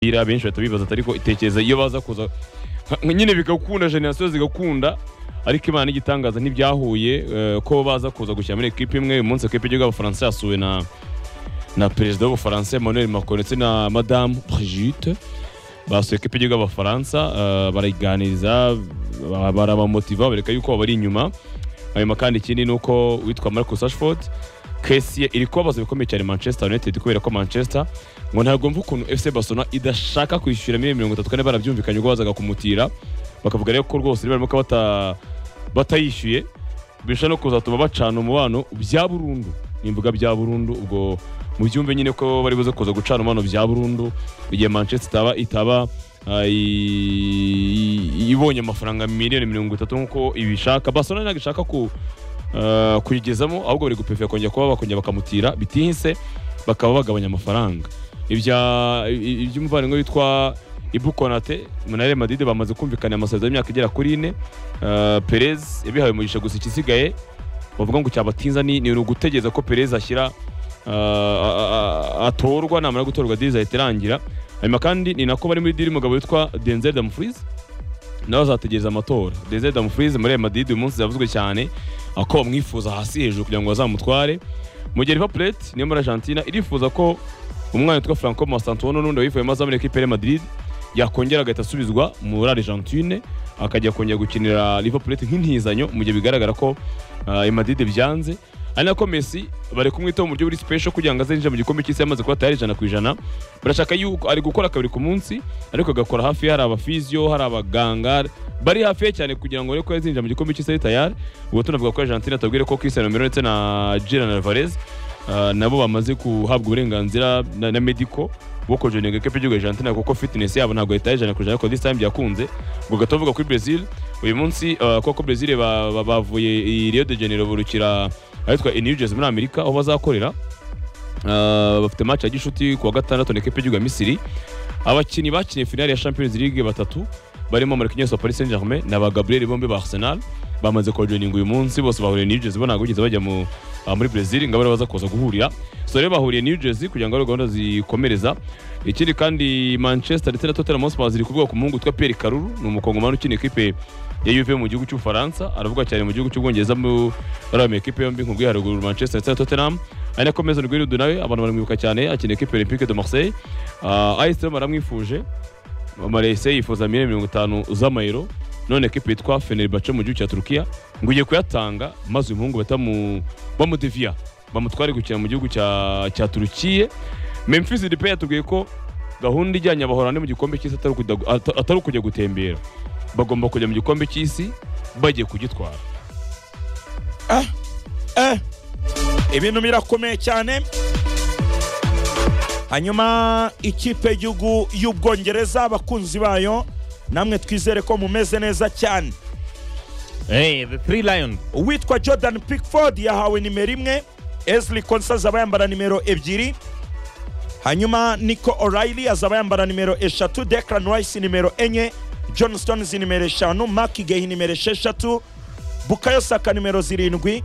umupira benshi bahita bibaza ariko itekereza iyo baza kuza nka- nyine bigakunda generasiyo zigakunda ariko imana n'igitangaza ntibyahuye eh, ko baza kuza gushyira muri ekipa imwe uyu munsi ekipa y'igihugu y'abafaransa yasuwe na na perezida w'ubufaransa emmanuel macron ndetse na madamu brigitte basuye ekipa y'igihugu y'abafaransa eh, barayiganiriza ba- barabamotiva bareka yuko babari inyuma hanyuma kandi ikindi ni uko witwa marcus ashford kesi iri kubabaza bikomeye cyane manchester united kubera ko manchester ngo ntabwo mva ukuntu fc barcelona idashaka kwishyura miliyoni mirongo itatu kane barabyumvikanye ubwo bazaga kumutira bakavuga rero ko rwose barimo kuba bata- batayishyuye bishobora no kuzatuma bacana umubano bya burundu nimbuga bya burundu ubwo mu byumve nyine ko bari buze kuza gucana umubano bya burundu igihe manchester itaba itaba ah, i- i- ibonye amafaranga miliyoni mirongo itatu nk'uko ibishaka barcelona ntabwo ishaka ku ah, kuyigezamo ahubwo bari gupefera kongera kuba bakongera bakamutira bitihise bakaba bagabanya amafaranga ibya i- iby'umuvandimwe witwa Ibu Konate na Real Madrid bamaze kumvikana amasezerano y'imyaka igera kuri ine Eh, Perez yabihawe umugisha gusa ikisigaye bavuga ngo cyabatinza ni ni ugutegereza ko Perez ashyira eh, a- a- a- atorwa namara gutorwa diri izahita irangira hanyuma kandi ni nako bari muri diri umugabo witwa Denzel Dumfries nawe azategereza amatora Denzel Dumfries muri Real Madrid uyu munsi yavuzwe cyane ako bamwifuza hasi hejuru kugira ngo bazamutware mu gihe Liverpool niyo muri Argentina irifuza ko umwana witwa Franco Mastantuono n'undi wayivuyemo azamurika ekipa ya Real Madrid yakongera agahita asubizwa muri Argentine akajya kongera gukinira Liverpool nk'intizanyo mu gihe bigaragara ko ah, Real Madrid byanze ari nako Messi bari kumwitaho mu buryo buri special kugira ngo azinjire mu gikombe cy'isi yamaze kuba tayari ijana ku ijana barashaka yuko ari gukora kabiri ku munsi ariko agakora hafi hari abafizio hari abaganga bari hafi ye cyane kugira ngo ariko yazinjira mu gikombe cy'isi ari tayari ubwo tunavuga ko Argentine atabwire ko Cristiano Romero ndetse na Julian Alvarez ah, nabo bamaze guhabwa uburenganzira na, na medico bwo kojoninga ekipa y'igihugu ya Argentina kuko fitness yabo ntabwo yitaye ijana ku ijana ariko this time byakunze ubwo ugahita uvuga kuri Brazil uyu munsi ah, kuko Brazil ba- ba- bavuye i Rio de Janeiro burukira ahitwa i New Jersey muri Amerika aho bazakorera Ah, bafite match ya gishuti ku wa gatandatu na ekipa y'igihugu ya Misiri abakinnyi bakiniye finale ya Champions League batatu barimo Marquinhos wa Paris Saint-Germain na ba Gabriel bombi ba Arsenal bamaze kojoninga uyu munsi bose bahuriye New Jersey bo ntabwo bigeze bajya mu ah, muri Brazil ngo aribo baza kuza guhurira so rero bahuriye New Jersey kugira ngo ari gahunda zikomereza ikindi kandi Manchester ndetse na Tottenham Hotspur ziri kuvuga ku muhungu witwa Pierre Karuru ni umukongomani ukina ikipe ya Juve mu gihugu cy'Ubufaransa aravuga cyane mu gihugu cy'Ubwongereza mu ari mu ikipe yombi nk'ubwo haruguru Manchester ndetse na Tottenham ari nako Mason Greenwood nawe abantu baramwibuka cyane akina ikipe ya Olympique de Marseille uh, AS Roma baramwifuje Marese yifuza miliyoni mirongo itanu z'amayero none ekipe yitwa Fenerbahce mu gihugu cya Turukiya ngo igiye kuyatanga maze uyu muhungu batamu bamudeviya bamutware gukina mu gihugu cya cya Turukiye Memphis Depay yatubwiye ko gahunda ijyanye abahorande mu gikombe cy'isi atari ukujya- ata- atari ukujya gutembera bagomba kujya mu gikombe cy'isi bagiye kugitwara Eh, ibintu birakomeye cyane hanyuma ikipe y'igihugu y'ubwongereza abakunzi bayo namwe twizere ko mumeze neza cyane Hey, the three lions. uwitwa jordan pickford yahawe nimero imwe esli konsa azaba yambara nimero ebyiri hanyuma nico o'reilly azaba yambara nimero eshatu declan rice nimero enye john stones nimero eshanu mark gehi nimero esheshatu bukayo saka nimero zirindwi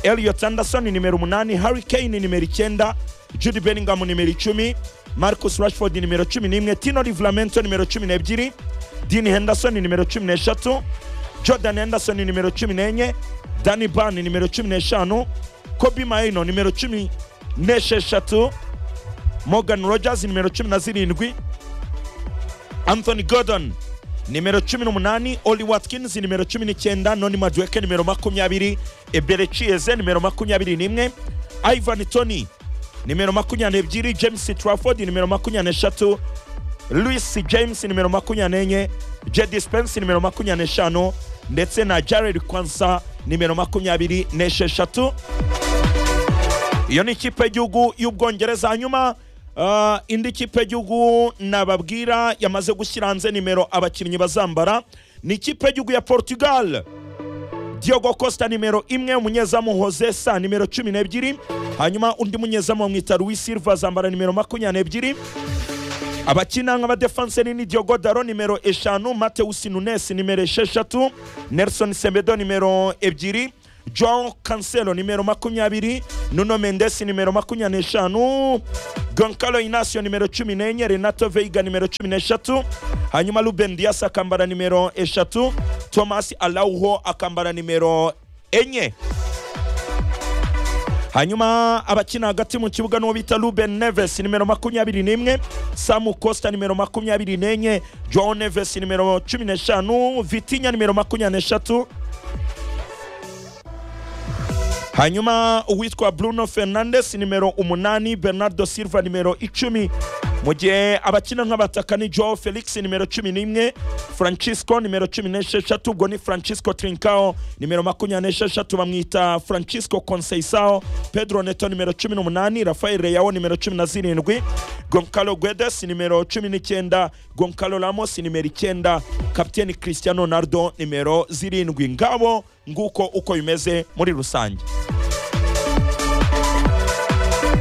elliot anderson nimero umunani harry kane nimero icyenda jude bellingham nimero icumi marcus rashford nimero cumi n'imwe tino livramento nimero cumi n'ebyiri dean henderson nimero cumi n'eshatu jordan henderson nimero cumi n'enye dani ban nimero cumi n'eshanu kobi maino nimero cumi n'esheshatu morgan rogers nimero cumi na zirindwi anthony gordon nimero cumi n'umunani oli watkins nimero cumi n'icyenda noni madueke nimero makumyabiri ebere chieze nimero makumyabiri n'imwe ivan tony nimero makumyabiri ebyiri james trafford nimero makumyabiri eshatu louis james nimero makumyabiri n'enye jedi spence nimero makumyabiri n'eshanu ndetse na jared kwansa nimero makumyabiri n'esheshatu iyo ni ikipe y'igihugu y'ubwongereza hanyuma ah, indi kipe y'igihugu nababwira yamaze gushyira hanze nimero abakinnyi bazambara ni ikipe y'igihugu ya portugal Diogo Costa nimero imwe umunyezamu Jose Sa nimero cumi n'ebyiri hanyuma undi munyezamu bamwita Luis Silva azambara nimero makumyabiri n'ebyiri abakina nk'abadefanseri ni Diogo Daro nimero eshanu Mateus Nunes nimero esheshatu Nelson Semedo nimero ebyiri joao cancelo nimero makumyabiri nuno mendes nimero makumyabiri n'eshanu goncalo inacio nimero cumi n'enye renato veiga nimero cumi n'eshatu hanyuma ruben dias akambara nimero eshatu thomas alauho akambara nimero enye hanyuma abakina hagati mu kibuga n'uwo bita ruben neves nimero makumyabiri n'imwe samu costa nimero makumyabiri n'enye joao neves nimero cumi n'eshanu vitinya nimero makumyabiri n'eshatu hanyuma uwitwa bruno fernandes nimero umunani bernardo silva nimero icumi mu gihe abakina nk'abataka ni joao felix nimero cumi n'imwe francisco nimero cumi n'esheshatu ubwo ni francisco trinkao nimero makumyabiri n'esheshatu bamwita francisco conseisao pedro neto nimero cumi n'umunani rafael reyao nimero cumi na zirindwi goncalo guedes nimero cumi n'icyenda goncalo ramos nimero icyenda kapiteni cristiano ronaldo nimero zirindwi ngabo nguko uko bimeze muri rusange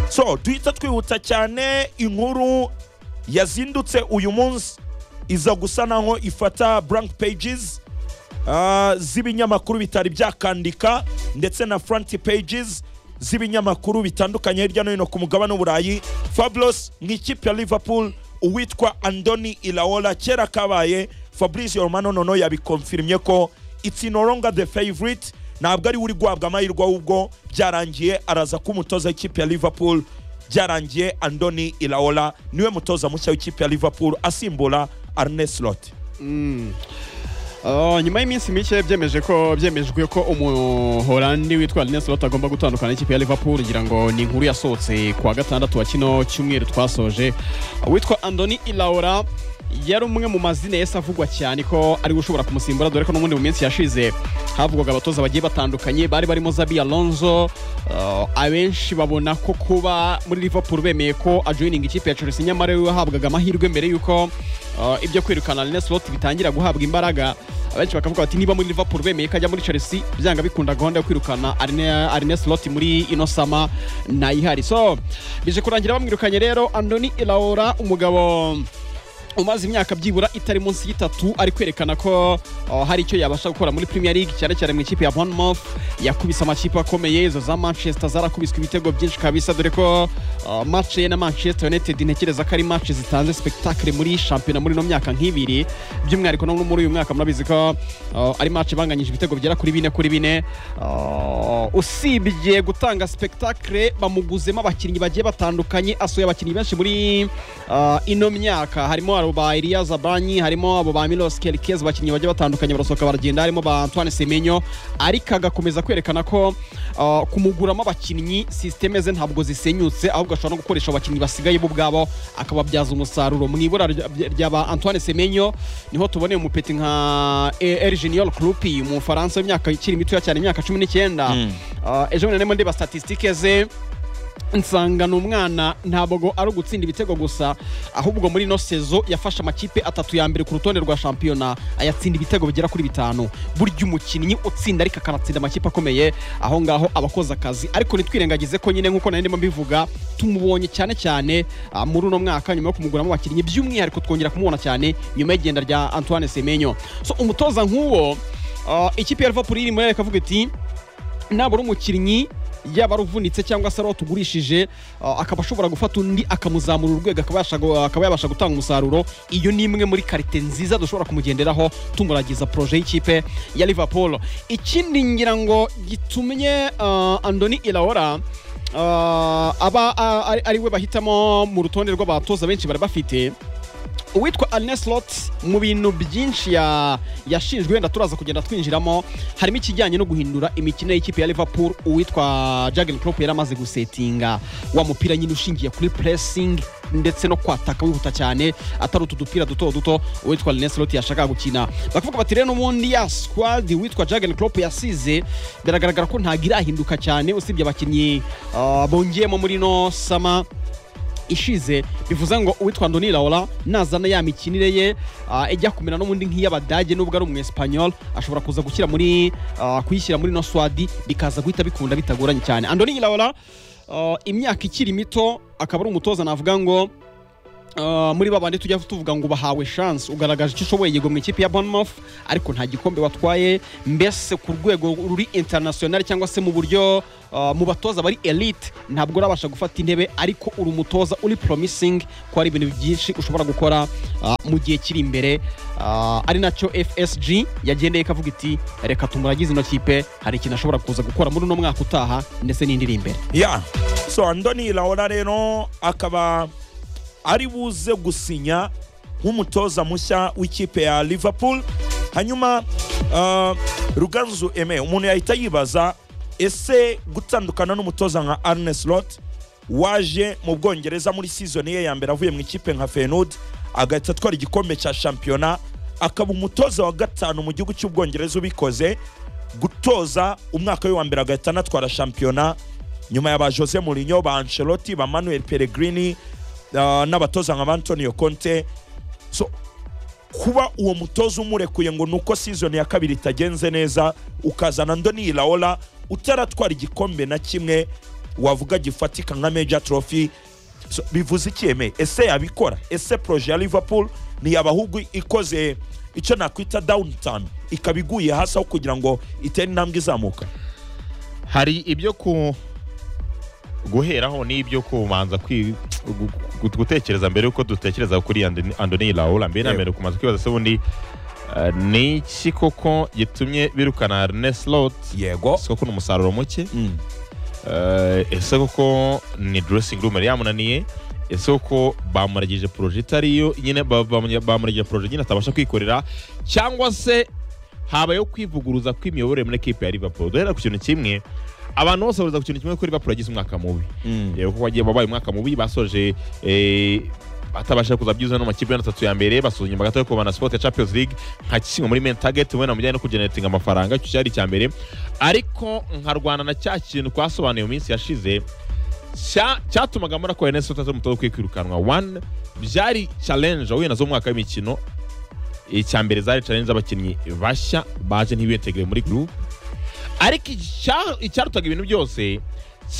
so duhita twihuta cyane inkuru yazindutse uyu munsi iza gusa naho ifata blank pages ah, z'ibinyamakuru bitari byakandika ndetse na front pages z'ibinyamakuru bitandukanye hirya no hino ku mugabane w'uburayi fabulous mu ikipe ya liverpool uwitwa andoni ilaola kera kabaye fabrice romano nono yabikonfirimye ko it's no longer the favorite ntabwo ari we uri guhabwa amahirwe ahubwo byarangiye araza kuba umutoza w'ikipe ya liverpool byarangiye andoni ilaola niwe mutoza mushya w'ikipe ya liverpool asimbura arne slot Ah, nyuma y'iminsi mike byemeje ko byemejwe ko umuholandi witwa Arne Slot agomba gutandukana n'ikipe ya Liverpool ngira ngo ni inkuru yasohotse kuwa gatandatu wa kino cyumweru twasoje witwa Andoni Ilaora yari umwe mu mazina yahise avugwa cyane ko ari we ushobora kumusimbura dore ko n'ubundi mu minsi yashize havugwaga abatoza bagiye batandukanye bari barimo Zabi Alonso ah, abenshi babona ko kuba muri Liverpool bemeye ko ajoining ikipe ya Chelsea nyamara we wahabwaga amahirwe mbere yuko ah, ibyo kwirukana Arne Slot bitangira guhabwa imbaraga abenshi bakavuga bati niba muri Liverpool bemeye ko ajya muri Chelsea byanga bikunda gahunda yo kwirukana Arne, Arne Slot muri ino sama ntayihari so bije kurangira bamwirukanye rero Andoni Ilaora umugabo umaze imyaka byibura itari munsi y'itatu ari kwerekana ko uh, hari icyo yabasha gukora muri Premier League cyane cyane mu ikipe ya Bournemouth yakubise amakipe akomeye izo za Manchester zarakubiswe ibitego byinshi kabisa dore ko uh, match ye na Manchester United ntekereza ko ari match zitanze spectacle muri shampiyona muri ino myaka nk'ibiri by'umwihariko no muri uyu mwaka murabizi ko uh, ari match banganyije ibitego bigera kuri bine kuri bine Uh, usibye gutanga spectacle bamuguzemo abakinnyi bagiye batandukanye asuye abakinnyi benshi muri uh, ino myaka harimo abo ba Elia Zabanyi harimo abo ba Milos Kerkez abakinnyi bagiye batandukanye barasohoka baragenda harimo ba Antoine Semenyo ariko agakomeza kwerekana ko uh, kumuguramo abakinnyi systeme ze ntabwo zisenyutse ahubwo ashobora no gukoresha abakinnyi basigaye bo ubwabo akababyaza umusaruro mu ibura rya- rya ba Antoine Semenyo niho tuboneye umupeti nka El Junior Klopp umufaransa w'imyaka ikiri mitoya cyane imyaka cumi n'icyenda Ah, ejo bundi narimo ndeba statisitike ze nsanga ni umwana ntabwo ari ugutsinda ibitego gusa ahubwo muri ino sezo yafashe amakipe atatu ya mbere ku rutonde rwa shampiyona ayatsinda ibitego bigera kuri bitanu burya umukinnyi utsinda ariko akanatsinda amakipe akomeye aho ngaho aba akoze akazi ariko ntitwirengagize ko nyine nk'uko nari ndimo mbivuga tumubonye cyane cyane ah, muri uno mwaka nyuma yo kumuguramo abakinnyi by'umwihariko twongera kumubona cyane nyuma y'igenda rya antoine semenyo so umutoza nk'uwo ah, ikipe ya liverpool iri muri avuga iti nabura umukinnyi yaba ari uvunitse cyangwa se ari uwo tugurishije uh, akaba ashobora gufata undi akamuzamura urwego akabasha gu- akaba yabasha gutanga umusaruro iyo ni imwe muri karite nziza dushobora kumugenderaho tumuragiza poroje y'ikipe ya liverpool ikindi ngira ngo gitumye uh, andoni ilaora uh, aba uh, ari- ari we bahitamo mu rutonde rw'abatoza benshi bari bafite uwitwa Arne Slot mu bintu byinshi ya- yashinjwe wenda turaza kugenda twinjiramo harimo ikijyanye no guhindura imikino y'ikipe ya Liverpool uwitwa Jurgen Klopp yari amaze gusetinga wa mupira nyine ushingiye kuri pressing ndetse no kwataka wihuta cyane atari utu dupira duto duto uwitwa Arne Slot yashakaga gukina bakavuga bati rero n'ubundi ya squad uwitwa Jurgen Klopp yasize biragaragara ko ntago irahinduka cyane usibye abakinnyi ah, bongeyemo muri no sama ishize bivuze ngo uwitwa Andoni Laola nazana ya mikinire ye ah, ijya kumera n'ubundi nk'iy'Abadage nubwo ari umunyesipanyol ashobora kuza gukira muri ah, kuyishyira muri no swadi bikaza guhita bikunda bitagoranye cyane Andoni Laola ah, imyaka ikiri mito akaba ari umutoza navuga ngo ah, muri ba bandi tujya tuvuga ngo bahawe chance ugaragaje icyo ushoboye yego mu ikipe ya Bournemouth ariko nta gikombe watwaye mbese ku rwego ruri international cyangwa se mu buryo ah, mu batoza bari elite ntabwo urabasha gufata intebe ariko uri umutoza uri promising ko hari ibintu byinshi ushobora gukora ah, mu gihe kiri imbere ah, ari nacyo FSG yagendeye ikavuga iti reka tumuragize ino kipe hari ikintu ashobora kuza gukora muri uno mwaka utaha ndetse n'indi iri imbere ya so andoni laora rero akaba ari buze gusinya nk'umutoza mushya w'ikipe ya liverpool hanyuma uh, ruganzu eme umuntu yahita yibaza ese gutandukana n'umutoza nka arne slot waje mu bwongereza muri season ye ya mbere avuye mu ikipe nka fenud agahita atwara igikombe cya shampiyona akaba umutoza wa gatanu mu gihugu cy'ubwongereza ubikoze gutoza umwaka we wa mbere agahita anatwara shampiyona nyuma ya ba jose mourinho ba ancelotti ba manuel peregrini uh, n'abatoza nka ba antonio conte so kuba uwo mutoza umurekuye ngo nuko season ya kabiri itagenze neza ukazana ndoni laola utaratwara igikombe na kimwe wavuga gifatika nka major trophy so, bivuze iki eme ese yabikora ese proje ya liverpool ntiyaba ahubwo ikoze icyo nakwita downtime ikaba iguye hasi aho kugira ngo itere intambwe izamuka hari ibyo ku guheraho n'ibyo kubanza kwi- gu- gu- gutekereza mbere y'uko dutekereza kuri Andoni- andoni laura mbere na Yego. mbere kumaze kwibaza se ubundi eh, ni iki koko gitumye birukana Ernest Lot yego ese koko ni umusaruro muke Mm. Eh, ese koko ni dressing room yari yamunaniye ese koko bamuragije poroje itari yo nyine ba- ba- bamuragije poroje nyine atabasha kwikorera cyangwa se habayeho kwivuguruza kw'imiyoborere muri ekipe ya liverpool duhera ku kintu kimwe abantu bose bahuriza ku kintu kimwe ko liverpool yagize umwaka mubi Mm. Eh, kuko wagiye babaye umwaka mubi basoje eh, batabasha kuza byiza no mu makipe y'atatu ya mbere basoje nyuma gato yo kubana sport ya Champions League nka kimwe muri main target wenda mu bijyanye no kugeneratinga amafaranga icyo cyari icya mbere ariko nkarwana na cya kintu twasobanuye mu minsi yashize cya- cyatumaga muri ako NS utazo mutoza ukwiye kwirukanwa one byari challenge wahuye nazo mu mwaka w'imikino icya mbere zari challenge z'abakinnyi bashya baje ntibitegere muri group ariko icya- icyarutaga ibintu byose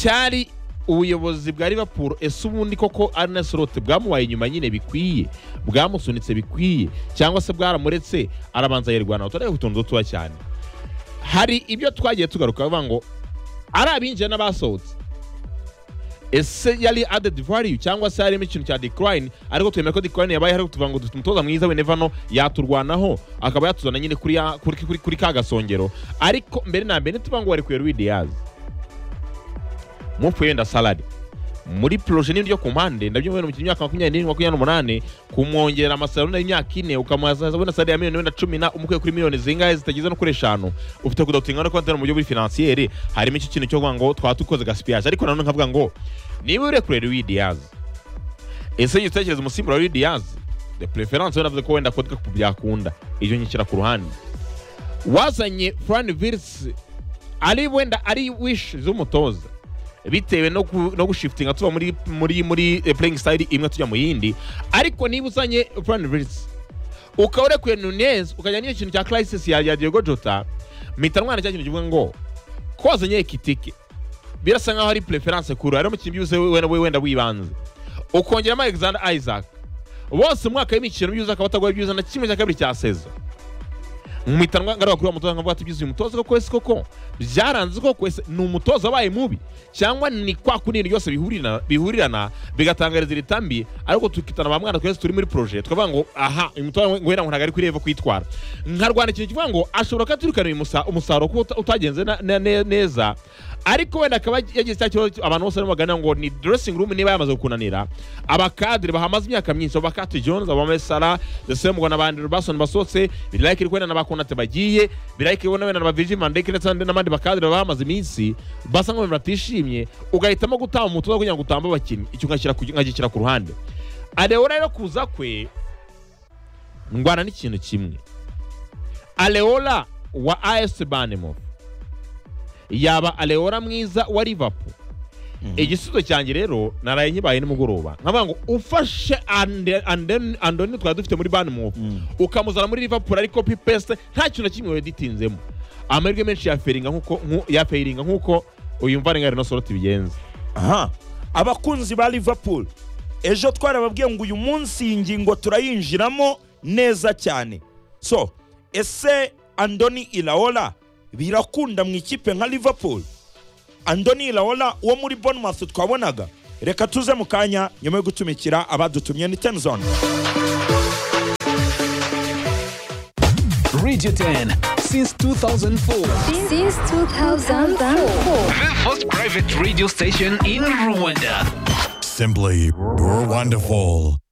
cyari ubuyobozi bwa Liverpool ese ubundi koko Arne Slot bwamubaye inyuma nyine bikwiye bwamusunitse bikwiye cyangwa se bwaramuretse arabanza yirwanaho turareba utuntu dutoya cyane hari ibyo twagiye tugaruka bavuga ngo ari abinjiye n'abasohotse ese yari added value cyangwa se harimo ikintu cya decline ariko twemera ko decline yabaye ariko tuvuga ngo dufite umutoza mwiza wenevano yaturwanaho akaba yatuzana nyine kuri, ya, kuri, kuri, kuri ka gasongero ariko mbere na mbere ntituvuga ngo warekuye Rui Diaz mupfuye wenda salade muri proje nini yo ku mpande nabyo mubona mu myaka makumyabiri n'irindwi makumyabiri n'umunani kumwongerera amasaruro y'imyaka ine ukamuhaza wenda salade ya miliyoni wenda cumi na umukuye kuri miliyoni zingahe zitageze no kuri eshanu ufite kudatinga no konti mu buryo buri finansiyeri harimo icyo kintu cyo kuvuga ngo twaba dukoze gaspillage ariko nanone nkavuga ngo niba urekure Luis Diaz ese jya utekereza umusimbura wa Luis Diaz de preference wenda avuze ko wenda kodwa ku byakunda iyo nyishyira ku ruhande wazanye Fran Vils ari wenda ari wish z'umutoza bitewe no, ku, no gushifitinga tuva muri, muri, muri eh, playing style imwe tujya mu yindi ariko niba uzanye Fran Vils ukaba urekuye Nunez ukajya n'iyo kintu cya crisis ya, ya Diego Jota mpita ndwana cya kintu kivuga ngo ko wazanye Ekitike birasa nkaho ari preference kuri ari mu kintu byose we- wenda wenda wibanze ukongeramo Alexander Isaac bose mu mwaka w'imikino byuza akaba atagoye byuza na kimwe cya kabiri cya seza mpita ngaruka kuri wa mutoza nkavuga tugize uyu mutoza koko ese koko byaranze koko ese ni umutoza wabaye mubi cyangwa ni kwa kundi ibintu byose bihurina- bihurirana bigatangariza iritambi ariko tukitana ba mwana twese turi muri proje tukavuga ngo aha uyu mutoza ngwera ngo ntabwo ari kuri revo kwitwara nkarwana ikintu kivuga ngo ashobora kuba aturukana uyu musa- umusaruro kuba uta- utagenze na- na- ne- neza ariko wenda akaba yagize cya kibazo cyo- abantu bose barimo baganira ngo ni dressing room niba yamaze gukunanira abakadiri bahamaze imyaka myinshi abakati jones abamame sara ndetse ngo n'abandi rubason basohotse birayikiri kwenda n'abakonate bagiye birayikiri wenda wenda na baviji mandeke ndetse n'abandi- n'abandi bakadiri bahamaze iminsi basa nk'abantu batishimye ugahitamo gutanga umutoza kugira ngo utambe abakinnyi icyo nkagishyira ku- nkagishyira ku ruhande arewo rero kuza kwe ndwana n'ikintu kimwe Aleola wa AS Banemo yaba Aleola mwiza wa Liverpool igisubizo cyanjye rero naraye nkibaye nimugoroba nkavuga ngo ufashe Ande- Ande- andoni twari dufite muri Banemo ukamuzana muri Liverpool ariko copy paste nta kintu na kimwe weditinzemo amahirwe menshi yaferinga nkuko nku- yaferinga nkuko uyu mva ringari no soroti bigenza aha abakunzi ba liverpool ejo twarababwiye ngo uyu munsi iyi ngingo turayinjiramo neza cyane so ese andoni ilaola birakunda mu ikipe nka liverpool andoni ilaola wo muri bournemouth twabonaga reka tuze mu kanya nyuma yo gutumikira abadutumye ni temzone Radio 10 since 2004. since 2004. The first private radio station in Rwanda. Simply, you're wonderful.